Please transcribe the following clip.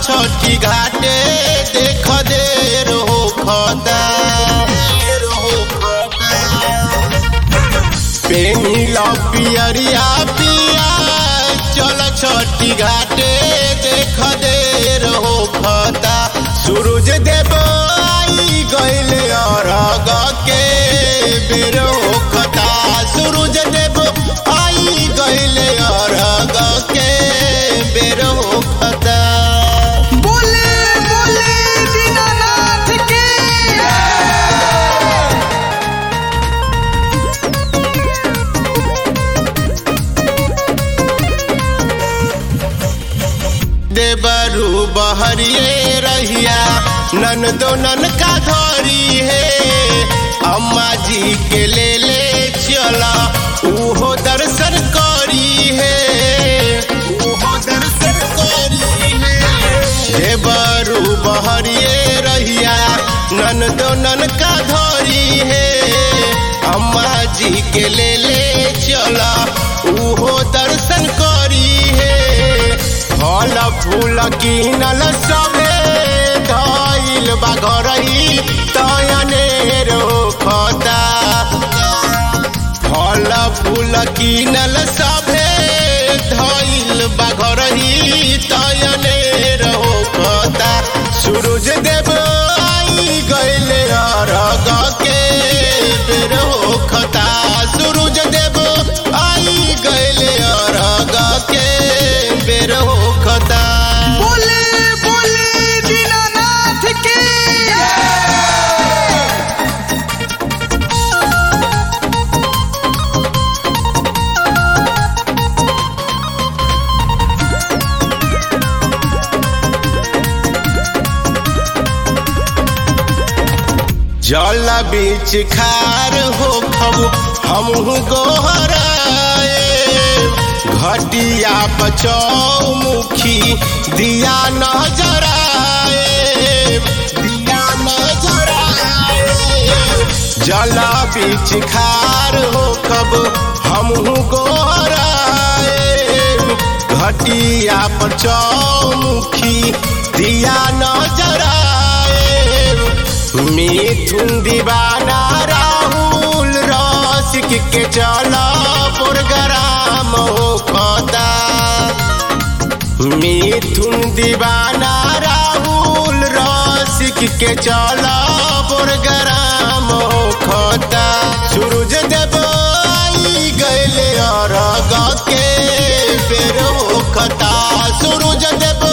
छठी घाटे देख देर हो खता पेनिल पियरिया पिया चल छठी घाटे देख देर हो खता सूरज देव आई गइल अरग के बेर हो खता सूरज देव आई गइल अरग के बेर हो खता बोले बोले दीनानाथ की देवरू बहरिए रहिया नन दो नन का धरी है अम्मा जी के ले ले चला उहो दर्शन करी है उहो दर्शन करी है देवरू बहरिए रहिया नन दो नन का धरी है अम्मा जी के ले ले चला उहो दर्शन करी है फल फूल किनल सबे धइल बा घरही तयने रोखता फल फूल किनल सबे धइल बा घरही तयने रोखता सूरज देव आई गइल अरग के बेर होखता सूरज देव आई गइल अरग के बेर होखता बोले बोले दीनानाथ की जल बीच खार हो खबु हमहु गोहराए घटिया बचौमुखी दिया नजराए दिया नजराए जल बीच खार हो कब हमहु गोहराए घटिया पर चौमुखी दिया नजराए मिथुन दीवाना राहुल रसिक के चला प्रोग्राम हो खता मिथुन दीवाना राहुल रसिक के चला प्रोग्राम हो खता सूरज देव आई गइल अरग के बेर हो खता सूरज देव